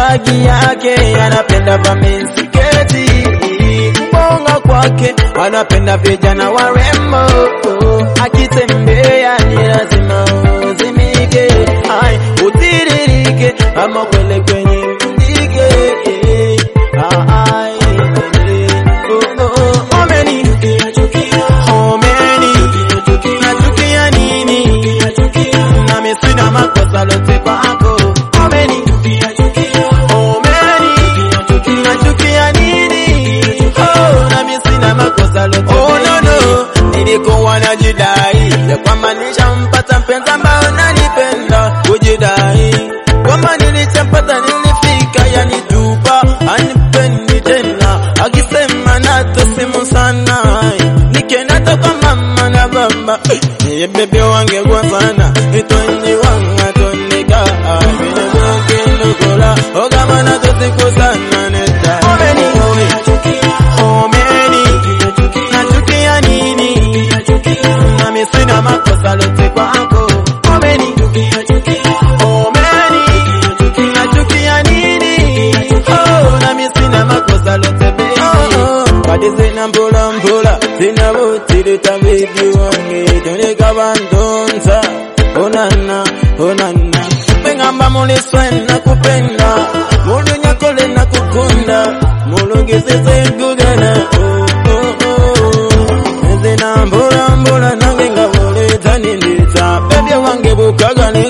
bagi yake anapenda vamisiketi mbonga kwake wanapenda vijana warembo akitembea ni lazima uzimike ai utiririke ama kwele kwenye mdige ai oh, oh, omeni omeni nachukia nini nami sina makosa lote kwako omeni omeni nachukia nini oh nami sina makosa lote oh no no nilikuwa najidai ya kwamba nishampata mpenzi ambaye nanipenda kujidai kwamba nilichampata nilifika yanitupa anipendi tena akisema natosimu sana nikenda toka mama na baba niye bebe wange kwa sana itonyi wanga tonika vinezokindukola ogamana tosiku sana neta omeni omeni nachukia nini nami sina makosa lote kwako omeni omeni nachukia nini oh nami sina makosa lote baby kadi zina mbula mbula zina butirita bibi wange toleka bantonsa onana onana pengamba muliswe nakupenda mulunyakole nakukunda mulungisise gugana oh, oh, oh. zina mbula mbula nange nga bulitanindisa bebye wange bukaga